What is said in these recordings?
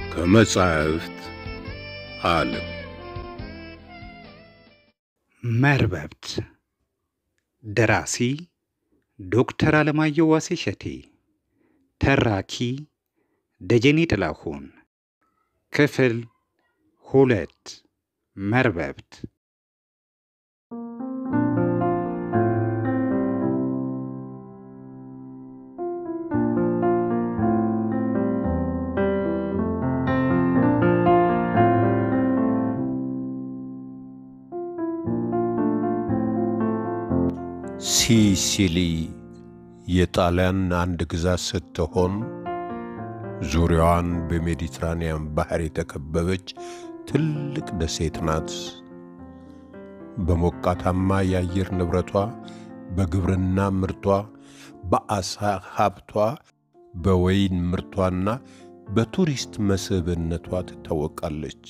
ከመጻሕፍት ዓለም መርበብት ደራሲ ዶክተር አለማየሁ ዋሴ ሸቴ ተራኪ ደጀኔ ጥላሁን ክፍል ሁለት መርበብት ሲሲሊ የጣሊያን አንድ ግዛት ስትሆን ዙሪያዋን በሜዲትራኒያን ባህር የተከበበች ትልቅ ደሴት ናት። በሞቃታማ የአየር ንብረቷ፣ በግብርና ምርቷ፣ በአሳ ሀብቷ፣ በወይን ምርቷና በቱሪስት መስህብነቷ ትታወቃለች።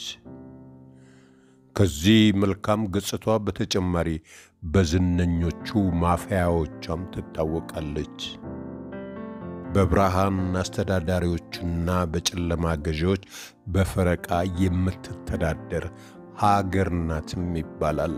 ከዚህ መልካም ገጽቷ በተጨማሪ በዝነኞቹ ማፊያዎቿም ትታወቃለች። በብርሃን አስተዳዳሪዎችና በጨለማ ገዢዎች በፈረቃ የምትተዳደር ሀገር ናትም ይባላል።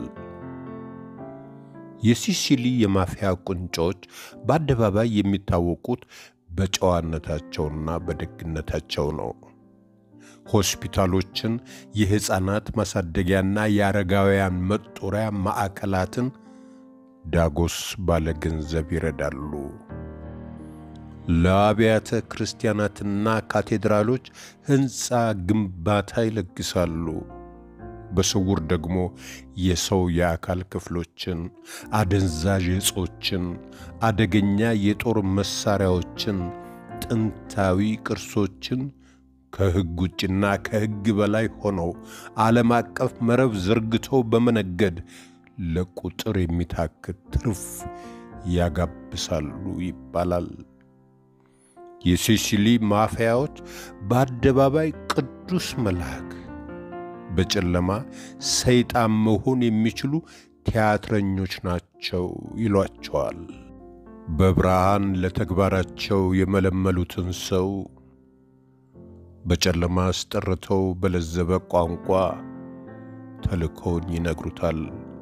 የሲሲሊ የማፊያ ቁንጮች በአደባባይ የሚታወቁት በጨዋነታቸውና በደግነታቸው ነው። ሆስፒታሎችን፣ የሕፃናት ማሳደጊያና የአረጋውያን መጦሪያ ማዕከላትን ዳጎስ ባለ ገንዘብ ይረዳሉ። ለአብያተ ክርስቲያናትና ካቴድራሎች ሕንፃ ግንባታ ይለግሳሉ። በስውር ደግሞ የሰው የአካል ክፍሎችን፣ አደንዛዥ ዕጾችን፣ አደገኛ የጦር መሣሪያዎችን፣ ጥንታዊ ቅርሶችን ከሕግ ውጭና ከሕግ በላይ ሆነው ዓለም አቀፍ መረብ ዘርግተው በመነገድ ለቁጥር የሚታክት ትርፍ ያጋብሳሉ ይባላል። የሲሲሊ ማፊያዎች በአደባባይ ቅዱስ መልአክ፣ በጨለማ ሰይጣን መሆን የሚችሉ ቲያትረኞች ናቸው ይሏቸዋል። በብርሃን ለተግባራቸው የመለመሉትን ሰው በጨለማ አስጠርተው በለዘበ ቋንቋ ተልእኮውን ይነግሩታል።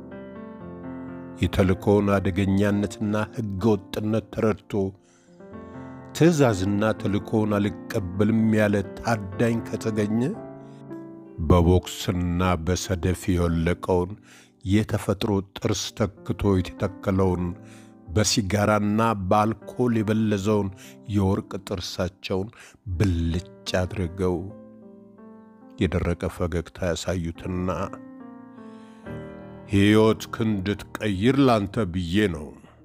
የተልእኮውን አደገኛነትና ሕገ ወጥነት ተረድቶ ትእዛዝና ተልእኮውን አልቀበልም ያለ ታዳኝ ከተገኘ በቦክስና በሰደፍ የወለቀውን የተፈጥሮ ጥርስ ተክቶ የተተከለውን በሲጋራና በአልኮል የበለዘውን የወርቅ ጥርሳቸውን ብልጭ አድርገው የደረቀ ፈገግታ ያሳዩትና ሕይወት እንድትቀይር ላንተ ብዬ ነው፣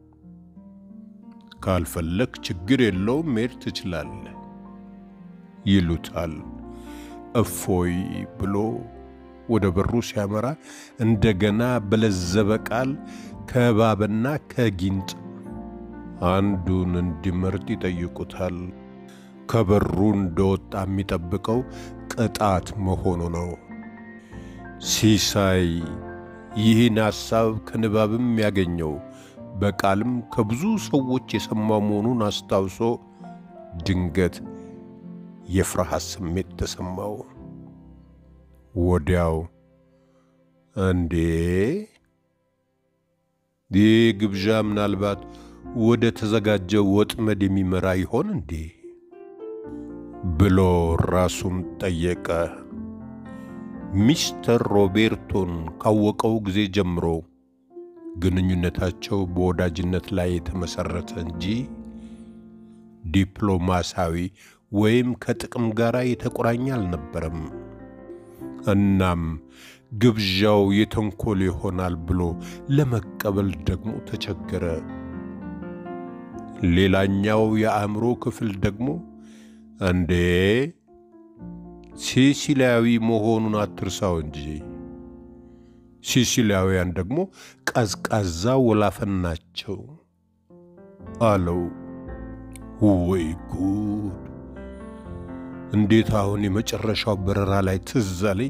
ካልፈለግ ችግር የለውም መሄድ ትችላለህ ይሉታል። እፎይ ብሎ ወደ በሩ ሲያመራ እንደገና በለዘበ ቃል ከእባብና ከጊንጥ አንዱን እንዲመርጥ ይጠይቁታል። ከበሩ እንደወጣ የሚጠብቀው ቅጣት መሆኑ ነው። ሲሳይ ይህን ሐሳብ ከንባብም ያገኘው በቃልም ከብዙ ሰዎች የሰማው መሆኑን አስታውሶ ድንገት የፍርሃት ስሜት ተሰማው። ወዲያው እንዴ ይህ ግብዣ ምናልባት ወደ ተዘጋጀው ወጥመድ የሚመራ ይሆን እንዴ ብሎ ራሱን ጠየቀ። ሚስተር ሮቤርቶን ካወቀው ጊዜ ጀምሮ ግንኙነታቸው በወዳጅነት ላይ የተመሠረተ እንጂ ዲፕሎማሲያዊ ወይም ከጥቅም ጋር የተቆራኘ አልነበረም። እናም ግብዣው የተንኮል ይሆናል ብሎ ለመቀበል ደግሞ ተቸገረ። ሌላኛው የአእምሮ ክፍል ደግሞ እንዴ ሲሲሊያዊ መሆኑን አትርሳው እንጂ ሲሲሊያውያን ደግሞ ቀዝቃዛ ወላፈን ናቸው አለው። ወይ ጉድ! እንዴት አሁን የመጨረሻው በረራ ላይ ትዝ አለኝ።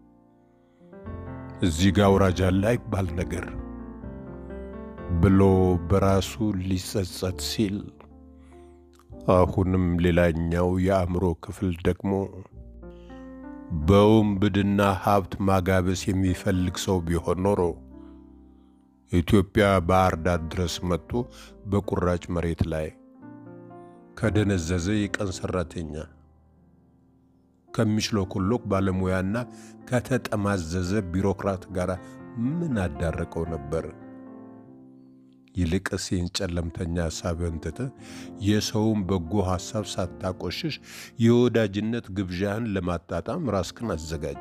እዚህ ጋ አውራጅ አለ አይባል ነገር ብሎ በራሱ ሊጸጸት ሲል አሁንም ሌላኛው የአእምሮ ክፍል ደግሞ በውንብድና ሀብት ማጋበስ የሚፈልግ ሰው ቢሆን ኖሮ ኢትዮጵያ ባህር ዳር ድረስ መጥቶ በቁራጭ መሬት ላይ ከደነዘዘ የቀን ሰራተኛ ከሚሽሎኮሎክ ባለሙያና ከተጠማዘዘ ቢሮክራት ጋር ምን አዳረቀው ነበር? ይልቅስ ይህን ጨለምተኛ ሐሳብህን ትተህ የሰውን በጎ ሐሳብ ሳታቆሽሽ የወዳጅነት ግብዣህን ለማጣጣም ራስክን አዘጋጅ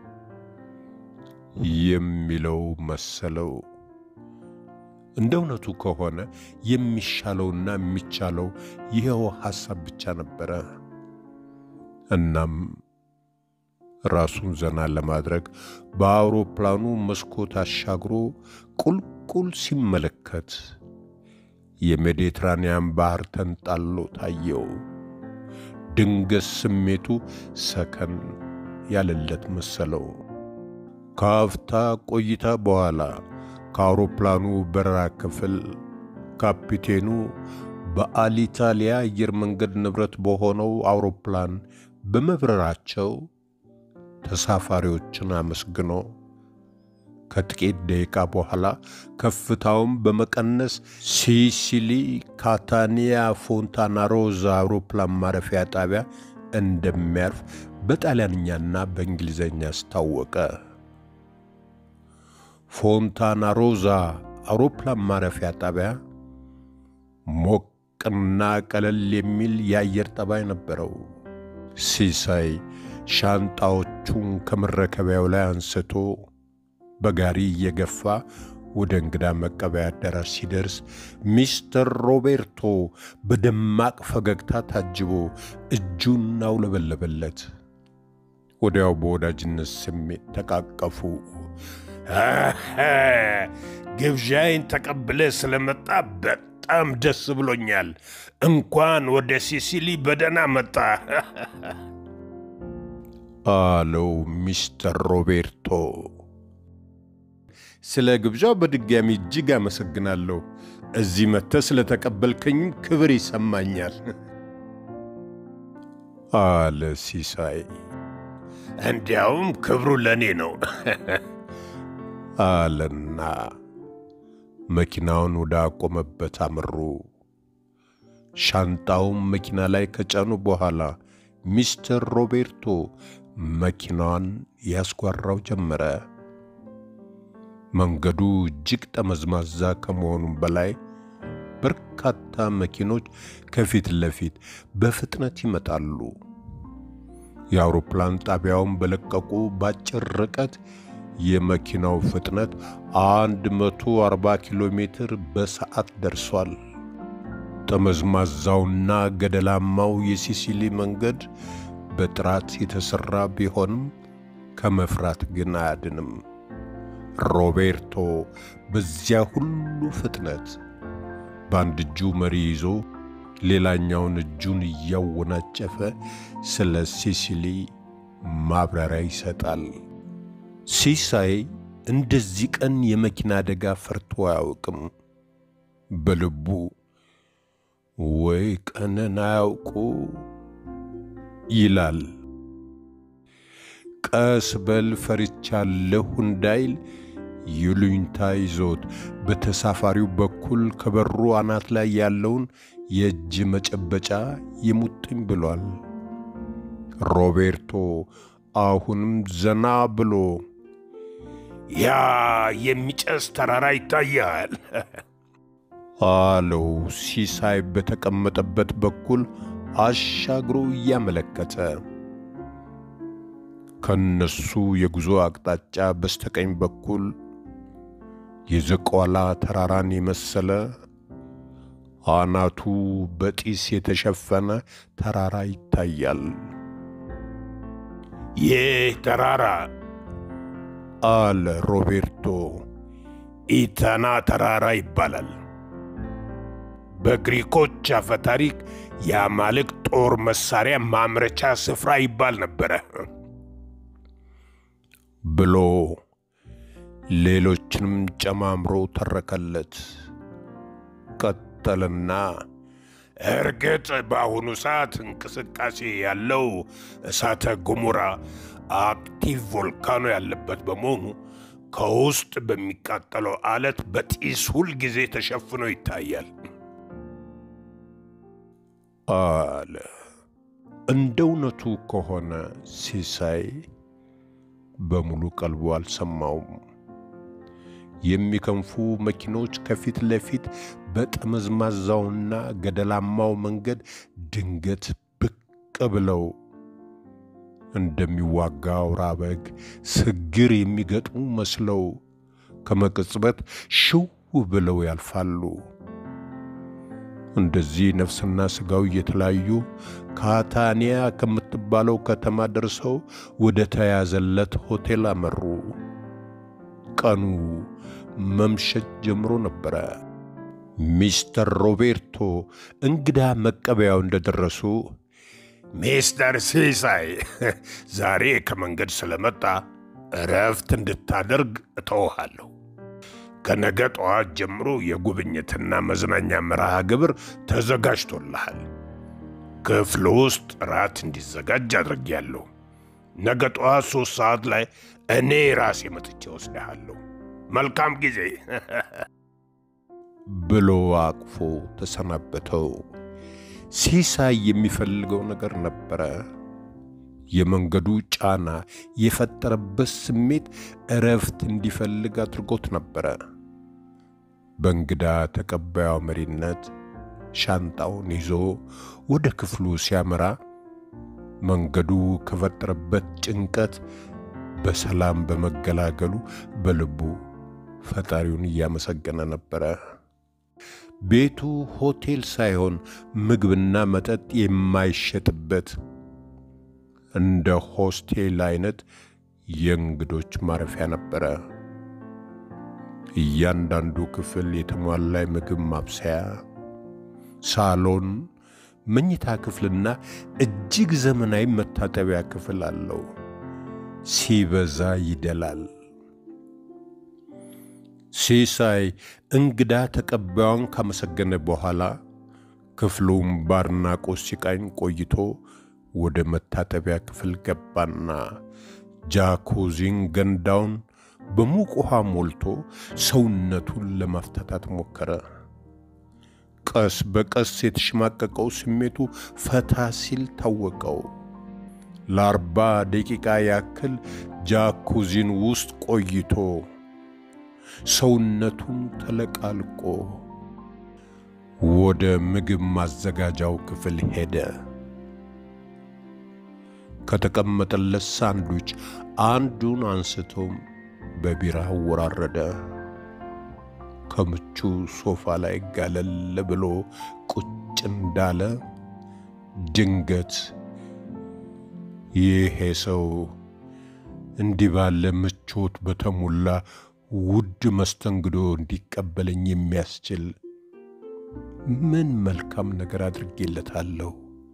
የሚለው መሰለው። እንደ እውነቱ ከሆነ የሚሻለውና የሚቻለው ይኸው ሐሳብ ብቻ ነበረ። እናም ራሱን ዘና ለማድረግ በአውሮፕላኑ መስኮት አሻግሮ ቁልቁል ሲመለከት የሜዲትራንያን ባህር ተንጣሎ ታየው። ድንገት ስሜቱ ሰከን ያለለት መሰለው። ከአፍታ ቆይታ በኋላ ከአውሮፕላኑ በረራ ክፍል ካፒቴኑ በአሊታሊያ አየር መንገድ ንብረት በሆነው አውሮፕላን በመብረራቸው ተሳፋሪዎችን አመስግኖ ከጥቂት ደቂቃ በኋላ ከፍታውን በመቀነስ ሲሲሊ ካታኒያ ፎንታና ሮዛ አውሮፕላን ማረፊያ ጣቢያ እንደሚያርፍ በጣሊያንኛና በእንግሊዝኛ አስታወቀ። ፎንታና ሮዛ አውሮፕላን ማረፊያ ጣቢያ ሞቅና ቀለል የሚል የአየር ጠባይ ነበረው። ሲሳይ ሻንጣዎቹን ከመረከቢያው ላይ አንስቶ በጋሪ እየገፋ ወደ እንግዳ መቀበያ አዳራሽ ሲደርስ ሚስተር ሮቤርቶ በደማቅ ፈገግታ ታጅቦ እጁን አውለበለበለት። ወዲያው በወዳጅነት ስሜት ተቃቀፉ። ግብዣይን ተቀብለ ስለመጣ በጣም ደስ ብሎኛል። እንኳን ወደ ሲሲሊ በደህና መጣ አለው ሚስተር ሮቤርቶ። ስለ ግብዣው በድጋሚ እጅግ አመሰግናለሁ። እዚህ መጥተህ ስለተቀበልከኝም ክብር ይሰማኛል አለ ሲሳይ። እንዲያውም ክብሩ ለእኔ ነው አለና መኪናውን ወደ አቆመበት አመሩ። ሻንጣውን መኪና ላይ ከጫኑ በኋላ ሚስተር ሮቤርቶ መኪናዋን ያስጓራው ጀመረ። መንገዱ እጅግ ጠመዝማዛ ከመሆኑም በላይ በርካታ መኪኖች ከፊት ለፊት በፍጥነት ይመጣሉ። የአውሮፕላን ጣቢያውን በለቀቁ በአጭር ርቀት የመኪናው ፍጥነት 140 ኪሎ ሜትር በሰዓት ደርሷል። ጠመዝማዛውና ገደላማው የሲሲሊ መንገድ በጥራት የተሠራ ቢሆንም ከመፍራት ግን አያድንም። ሮቤርቶ በዚያ ሁሉ ፍጥነት በአንድ እጁ መሪ ይዞ ሌላኛውን እጁን እያወናጨፈ ስለ ሲሲሊ ማብራሪያ ይሰጣል። ሲሳይ እንደዚህ ቀን የመኪና አደጋ ፈርቶ አያውቅም። በልቡ ወይ ቀንን አያውቁ ይላል። ቀስ በል ፈርቻለሁ እንዳይል ይሉኝታ ይዞት በተሳፋሪው በኩል ከበሩ አናት ላይ ያለውን የእጅ መጨበጫ ይሙጥኝ ብሏል። ሮቤርቶ አሁንም ዘና ብሎ ያ የሚጨስ ተራራ ይታያል አለው ሲሳይ በተቀመጠበት በኩል አሻግሮ እያመለከተ። ከነሱ የጉዞ አቅጣጫ በስተቀኝ በኩል የዘቋላ ተራራን የመሰለ አናቱ በጢስ የተሸፈነ ተራራ ይታያል። ይህ ተራራ አለ ሮቤርቶ ኢተና ተራራ ይባላል። በግሪኮች አፈታሪክ የአማልክት ጦር መሳሪያ ማምረቻ ስፍራ ይባል ነበረ ብሎ ሌሎችንም ጨማምሮ ተረከለት። ቀጠልና እርግጥ በአሁኑ ሰዓት እንቅስቃሴ ያለው እሳተ ገሞራ አክቲቭ ቮልካኖ ያለበት በመሆኑ ከውስጥ በሚቃጠለው አለት በጢስ ሁል ጊዜ ተሸፍኖ ይታያል አለ። እንደ እውነቱ ከሆነ ሲሳይ በሙሉ ቀልቡ አልሰማውም። የሚከንፉ መኪኖች ከፊት ለፊት በጠመዝማዛውና ገደላማው መንገድ ድንገት ብቅ ብለው እንደሚዋጋ አውራ በግ ስግር የሚገጥሙ መስለው ከመቅጽበት ሽው ብለው ያልፋሉ። እንደዚህ ነፍስና ሥጋው እየተለያዩ ካታኒያ ከምትባለው ከተማ ደርሰው ወደ ተያዘለት ሆቴል አመሩ። ቀኑ መምሸት ጀምሮ ነበረ። ሚስተር ሮቤርቶ እንግዳ መቀበያው እንደደረሱ ሚስተር ሲሳይ ዛሬ ከመንገድ ስለመጣ እረፍት እንድታደርግ እተውሃለሁ። ከነገ ጠዋት ጀምሮ የጉብኝትና መዝናኛ መርሃ ግብር ተዘጋጅቶልሃል። ክፍል ውስጥ ራት እንዲዘጋጅ አድርጌያለሁ። ነገ ጠዋት ሦስት ሰዓት ላይ እኔ ራሴ መጥቼ ወስድሃለሁ። መልካም ጊዜ ብሎ አቅፎ ተሰናበተው። ሲሳይ የሚፈልገው ነገር ነበረ። የመንገዱ ጫና የፈጠረበት ስሜት እረፍት እንዲፈልግ አድርጎት ነበረ። በእንግዳ ተቀባዩ መሪነት ሻንጣውን ይዞ ወደ ክፍሉ ሲያመራ መንገዱ ከፈጠረበት ጭንቀት በሰላም በመገላገሉ በልቡ ፈጣሪውን እያመሰገነ ነበረ። ቤቱ ሆቴል ሳይሆን ምግብና መጠጥ የማይሸጥበት እንደ ሆስቴል አይነት የእንግዶች ማረፊያ ነበረ። እያንዳንዱ ክፍል የተሟላ ምግብ ማብሰያ፣ ሳሎን፣ መኝታ ክፍልና እጅግ ዘመናዊ መታጠቢያ ክፍል አለው። ሲበዛ ይደላል። ሲሳይ እንግዳ ተቀባዩን ካመሰገነ በኋላ ክፍሉም በአድናቆት ሲቃኝ ቆይቶ ወደ መታጠቢያ ክፍል ገባና ጃኩዚን ገንዳውን በሙቅ ውሃ ሞልቶ ሰውነቱን ለማፍታታት ሞከረ። ቀስ በቀስ የተሸማቀቀው ስሜቱ ፈታ ሲል ታወቀው። ለአርባ ደቂቃ ያክል ጃኩዚን ውስጥ ቆይቶ ሰውነቱን ተለቃልቆ ወደ ምግብ ማዘጋጃው ክፍል ሄደ። ከተቀመጠለት ሳንዱች አንዱን አንስቶም በቢራ አወራረደ። ከምቹ ሶፋ ላይ ጋለል ብሎ ቁጭ እንዳለ ድንገት ይሄ ሰው እንዲህ ባለ ምቾት በተሞላ ውድ መስተንግዶ እንዲቀበለኝ የሚያስችል ምን መልካም ነገር አድርጌለታለሁ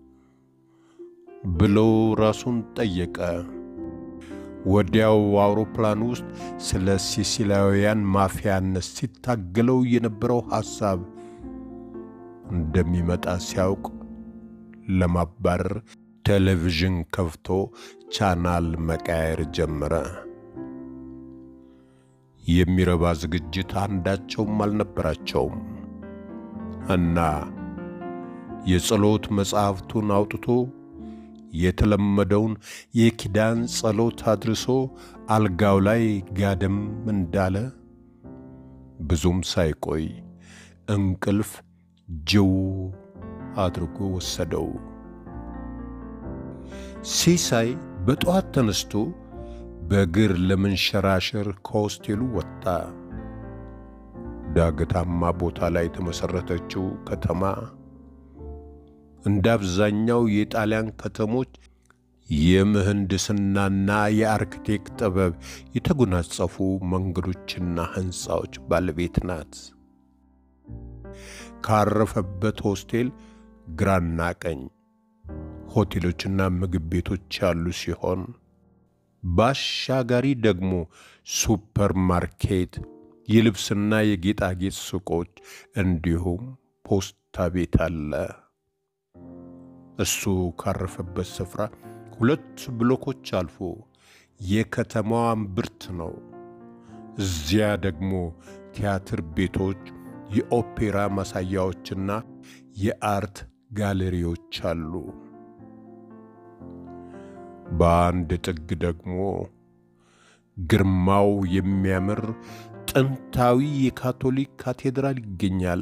ብሎ ራሱን ጠየቀ። ወዲያው አውሮፕላን ውስጥ ስለ ሲሲላውያን ማፊያነት ሲታገለው የነበረው ሐሳብ እንደሚመጣ ሲያውቅ ለማባረር ቴሌቪዥን ከፍቶ ቻናል መቃየር ጀመረ። የሚረባ ዝግጅት አንዳቸውም አልነበራቸውም እና የጸሎት መጽሐፍቱን አውጥቶ የተለመደውን የኪዳን ጸሎት አድርሶ አልጋው ላይ ጋደም እንዳለ ብዙም ሳይቆይ እንቅልፍ ጅው አድርጎ ወሰደው። ሲሳይ በጠዋት ተነስቶ በእግር ለመንሸራሸር ከሆስቴሉ ወጣ። ዳገታማ ቦታ ላይ የተመሠረተችው ከተማ እንደ አብዛኛው የጣሊያን ከተሞች የምህንድስናና የአርክቴክት ጥበብ የተጎናጸፉ መንገዶችና ሕንፃዎች ባለቤት ናት። ካረፈበት ሆስቴል ግራና ቀኝ ሆቴሎችና ምግብ ቤቶች ያሉ ሲሆን ባሻጋሪ ደግሞ ሱፐር ማርኬት፣ የልብስና የጌጣጌጥ ሱቆች እንዲሁም ፖስታ ቤት አለ። እሱ ካረፈበት ስፍራ ሁለት ብሎኮች አልፎ የከተማዋ እምብርት ነው። እዚያ ደግሞ ቲያትር ቤቶች፣ የኦፔራ ማሳያዎችና የአርት ጋለሪዎች አሉ። በአንድ ጥግ ደግሞ ግርማው የሚያምር ጥንታዊ የካቶሊክ ካቴድራል ይገኛል።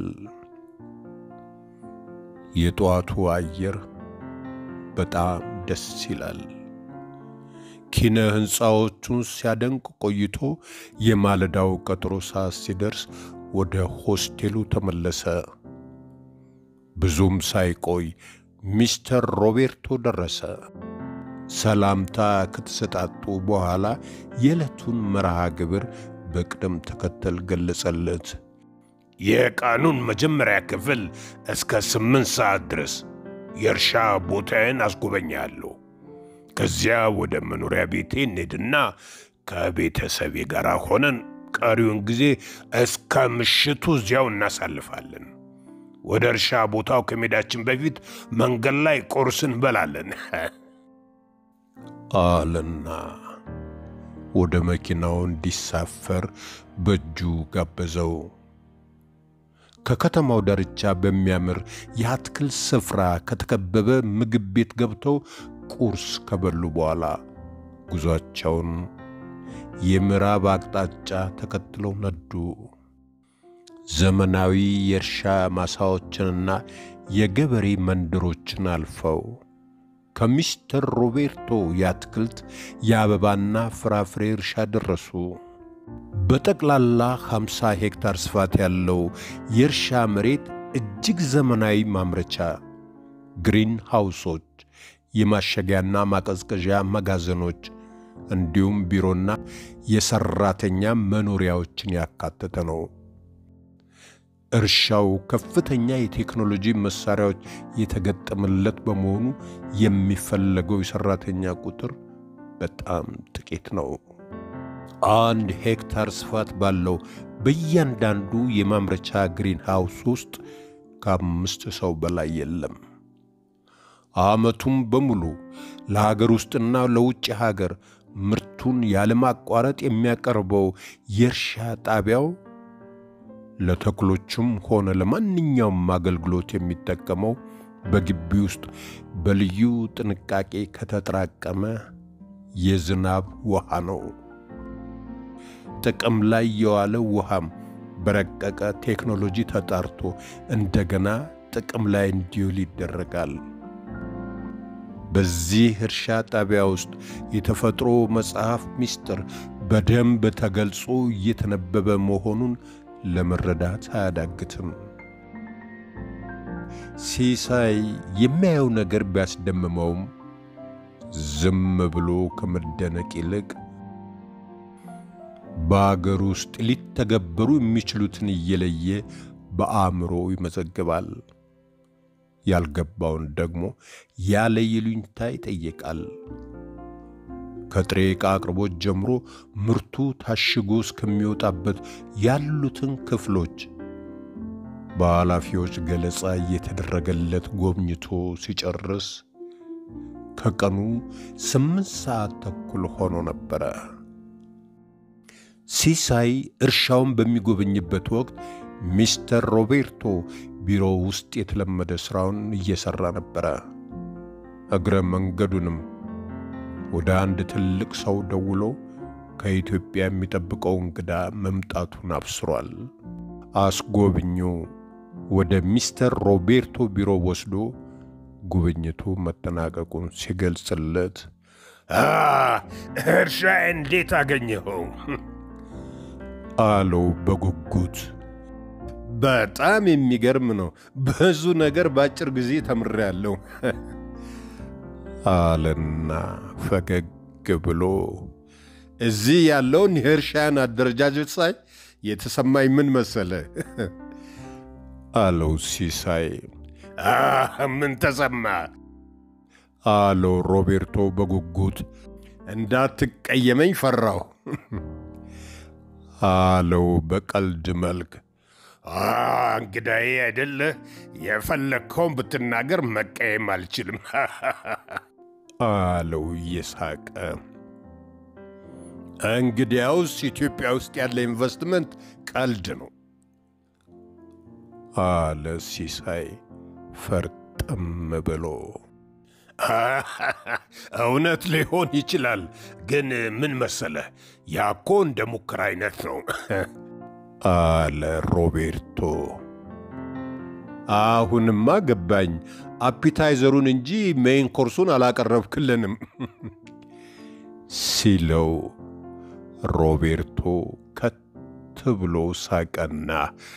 የጠዋቱ አየር በጣም ደስ ይላል። ኪነ ሕንፃዎቹን ሲያደንቅ ቆይቶ የማለዳው ቀጠሮ ሰዓት ሲደርስ ወደ ሆስቴሉ ተመለሰ። ብዙም ሳይቆይ ሚስተር ሮቤርቶ ደረሰ። ሰላምታ ከተሰጣጡ በኋላ የዕለቱን መርሃ ግብር በቅደም ተከተል ገለጸለት። የቀኑን መጀመሪያ ክፍል እስከ ስምንት ሰዓት ድረስ የእርሻ ቦታዬን አስጎበኛለሁ። ከዚያ ወደ መኖሪያ ቤቴ እንሄድና ከቤተሰቤ ጋር ሆነን ቀሪውን ጊዜ እስከ ምሽቱ እዚያው እናሳልፋለን። ወደ እርሻ ቦታው ከሜዳችን በፊት መንገድ ላይ ቁርስ እንበላለን አለና ወደ መኪናው እንዲሳፈር በእጁ ጋበዘው። ከከተማው ዳርቻ በሚያምር የአትክልት ስፍራ ከተከበበ ምግብ ቤት ገብተው ቁርስ ከበሉ በኋላ ጉዟቸውን የምዕራብ አቅጣጫ ተከትለው ነዱ። ዘመናዊ የእርሻ ማሳዎችንና የገበሬ መንደሮችን አልፈው ከሚስተር ሮቤርቶ የአትክልት የአበባና ፍራፍሬ እርሻ ደረሱ። በጠቅላላ 50 ሄክታር ስፋት ያለው የእርሻ መሬት እጅግ ዘመናዊ ማምረቻ፣ ግሪን ሃውሶች፣ የማሸጊያና ማቀዝቀዣ መጋዘኖች እንዲሁም ቢሮና የሰራተኛ መኖሪያዎችን ያካተተ ነው። እርሻው ከፍተኛ የቴክኖሎጂ መሳሪያዎች የተገጠመለት በመሆኑ የሚፈለገው የሰራተኛ ቁጥር በጣም ጥቂት ነው። አንድ ሄክታር ስፋት ባለው በእያንዳንዱ የማምረቻ ግሪን ሃውስ ውስጥ ከአምስት ሰው በላይ የለም። ዓመቱም በሙሉ ለሀገር ውስጥና ለውጭ ሀገር ምርቱን ያለማቋረጥ የሚያቀርበው የእርሻ ጣቢያው ለተክሎችም ሆነ ለማንኛውም አገልግሎት የሚጠቀመው በግቢ ውስጥ በልዩ ጥንቃቄ ከተጠራቀመ የዝናብ ውሃ ነው። ጥቅም ላይ የዋለ ውሃም በረቀቀ ቴክኖሎጂ ተጣርቶ እንደገና ጥቅም ላይ እንዲውል ይደረጋል። በዚህ እርሻ ጣቢያ ውስጥ የተፈጥሮ መጽሐፍ ምስጢር በደንብ ተገልጾ እየተነበበ መሆኑን ለመረዳት አያዳግትም። ሲሳይ የሚያየው ነገር ቢያስደምመውም ዝም ብሎ ከመደነቅ ይልቅ በአገር ውስጥ ሊተገበሩ የሚችሉትን እየለየ በአእምሮ ይመዘግባል። ያልገባውን ደግሞ ያለ ይሉኝታ ይጠይቃል። ከጥሬ ዕቃ አቅርቦት ጀምሮ ምርቱ ታሽጎ እስከሚወጣበት ያሉትን ክፍሎች በኃላፊዎች ገለጻ እየተደረገለት ጎብኝቶ ሲጨርስ ከቀኑ ስምንት ሰዓት ተኩል ሆኖ ነበረ። ሲሳይ እርሻውን በሚጎበኝበት ወቅት ሚስተር ሮቤርቶ ቢሮ ውስጥ የተለመደ ሥራውን እየሠራ ነበረ። እግረ መንገዱንም ወደ አንድ ትልቅ ሰው ደውሎ ከኢትዮጵያ የሚጠብቀው እንግዳ መምጣቱን አብስሯል። አስጎብኙ ወደ ሚስተር ሮቤርቶ ቢሮ ወስዶ ጉብኝቱ መጠናቀቁን ሲገልጽለት እርሻ እንዴት አገኘኸው? አለው በጉጉት። በጣም የሚገርም ነው። ብዙ ነገር በአጭር ጊዜ ተምሬያለሁ አለና ፈገግ ብሎ እዚህ ያለውን የእርሻን አደረጃጀት ሳይ የተሰማኝ ምን መሰለ አለው ሲሳይ። ምን ተሰማ? አለው ሮቤርቶ በጉጉት። እንዳትቀየመኝ ፈራሁ አለው በቀልድ መልክ። እንግዳዬ አይደለ? የፈለግከውን ብትናገር መቀየም አልችልም አለው እየሳቀ። እንግዲያውስ ኢትዮጵያ ውስጥ ያለ ኢንቨስትመንት ቀልድ ነው አለ ሲሳይ ፈርጠም ብሎ። እውነት ሊሆን ይችላል፣ ግን ምን መሰለህ፣ ያኮ እንደ ሙከራ አይነት ነው አለ ሮቤርቶ። አሁንማ ገባኝ። አፒታይዘሩን እንጂ ሜይን ኮርሱን አላቀረብክልንም ሲለው ሮቤርቶ ከት ብሎ ሳቀና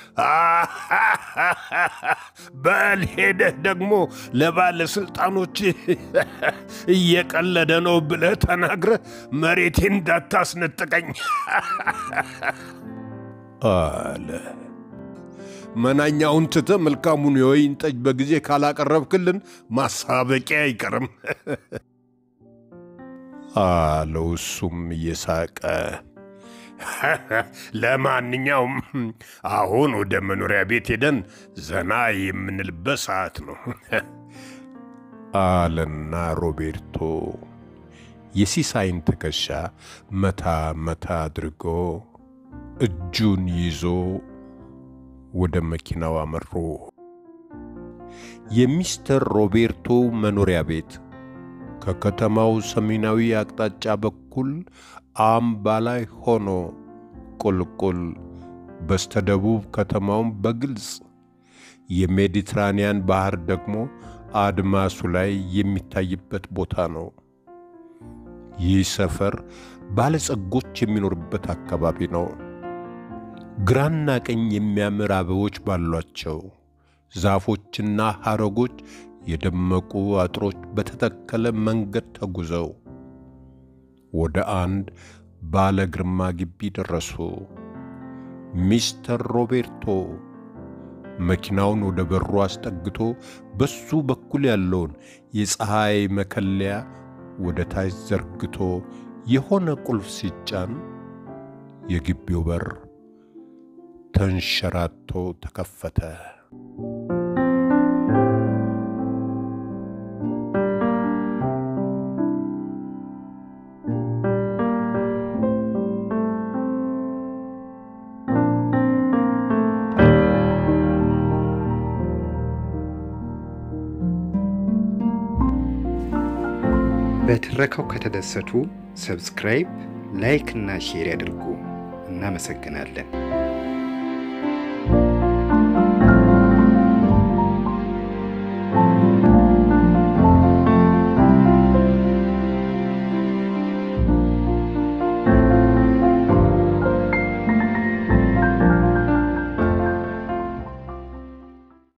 በል ሄደህ ደግሞ ለባለሥልጣኖች እየቀለደ ነው ብለህ ተናግረህ መሬቴን እንዳታስነጥቀኝ አለ። መናኛውን ትተህ መልካሙን የወይን ጠጅ በጊዜ ካላቀረብክልን ማሳበቂያ አይቀርም አለው እሱም እየሳቀ። ለማንኛውም አሁን ወደ መኖሪያ ቤት ሄደን ዘና የምንልበት ሰዓት ነው አለና ሮቤርቶ የሲሳይን ትከሻ መታ መታ አድርጎ እጁን ይዞ ወደ መኪናው አመሩ። የሚስተር ሮቤርቶ መኖሪያ ቤት ከከተማው ሰሜናዊ አቅጣጫ በኩል አምባ ላይ ሆኖ ቁልቁል በስተደቡብ ከተማውን በግልጽ የሜዲትራንያን ባህር ደግሞ አድማሱ ላይ የሚታይበት ቦታ ነው። ይህ ሰፈር ባለጸጎች የሚኖርበት አካባቢ ነው። ግራና ቀኝ የሚያምር አበቦች ባሏቸው ዛፎችና ሐረጎች የደመቁ አጥሮች በተተከለ መንገድ ተጉዘው ወደ አንድ ባለ ግርማ ግቢ ደረሱ። ሚስተር ሮቤርቶ መኪናውን ወደ በሩ አስጠግቶ በሱ በኩል ያለውን የፀሐይ መከለያ ወደ ታች ዘርግቶ የሆነ ቁልፍ ሲጫን የግቢው በር ተንሸራቶ ተከፈተ። በትረካው ከተደሰቱ ሰብስክራይብ፣ ላይክ እና ሼር ያድርጉ። እናመሰግናለን።